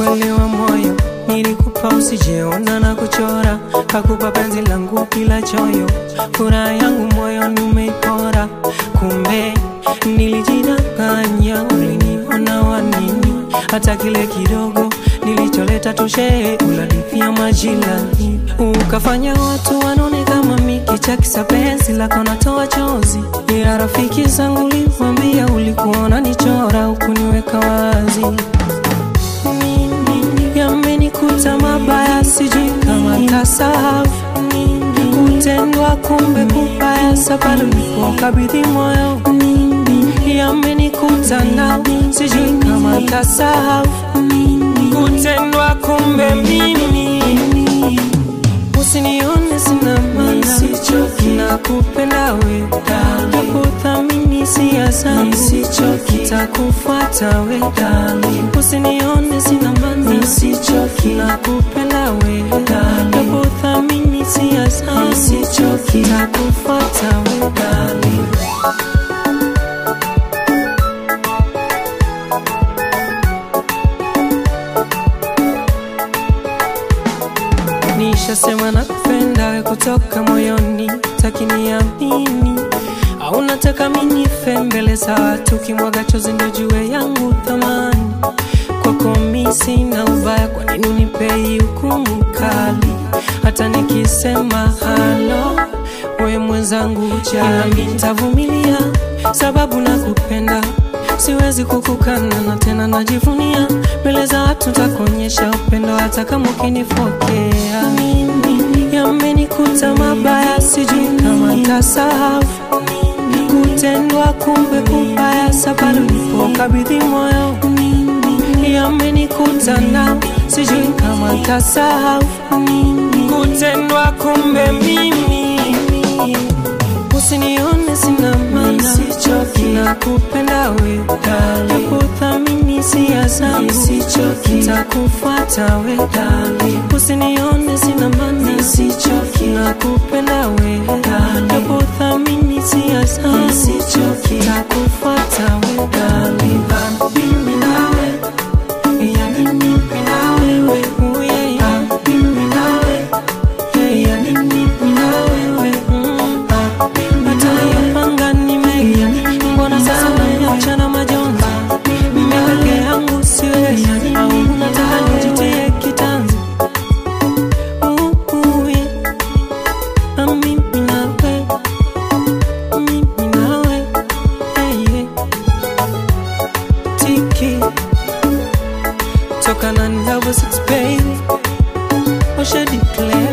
kuelewa moyo nilikupa usijeona na kuchora kakupa penzi langu bila choyo furaha yangu moyoni umeipora kumbe nilijidanganya uliniona wanini hata kile kidogo nilicholeta tushe uladipia majilani ukafanya watu wanone kama miki cha kisapenzi lako natoa chozi ila rafiki zangu ulimwambia ulikuona nichora ukuniweka wazi yamenikuta mabaya sijui kama tasahau kutendwa kumbe kubaya sababu nilipokabidhi moyo yamenikuta nao sijui kama tasahau kutendwa kumbe mimi usinione sina maana na kupenda we nakuthamini sia zangu takufuata we usinione sina maana na kupenda we nakuthamini sia zangu takufuata we nishasema nakupenda we kutoka moyoni takiniamini au nataka minife mbele za watu kimwaga chozi ndo jue yangu thamani kwako mi sina ubaya kwa nini unipei hukumu kali hata nikisema halo we mwenzangu jami ntavumilia sababu nakupenda siwezi kukukana na tena najivunia mbele za watu takuonyesha upendo hata kama ukinifokea mimi yamenikuta mabaya sijui kama tasahau kutendwa kumbe kubaya sababu nilipokabidhi moyo yamenikuta na sijui kama tasahau kutendwa kumbe mimi usinione sina maana na kupenda we nakuthamini sia zangu takufuata we usinione sina maana na kupenda we nakuthamini sia zangu takufuata we mimi nawe yani mimi nawe we oh yeah yeah mimi nawe yeah yani mimi nawe we mm. Hatayapanga ni mengi, mbona sasa unaniacha na majonzi? Mimi peke yangu siwezi, au unataka nijitie kitanzi? Uh, uh, yeah. Na mimi nawe, mimi nawe, yeah, yeah. Tiki, toka na Double Six, baby. Osha declare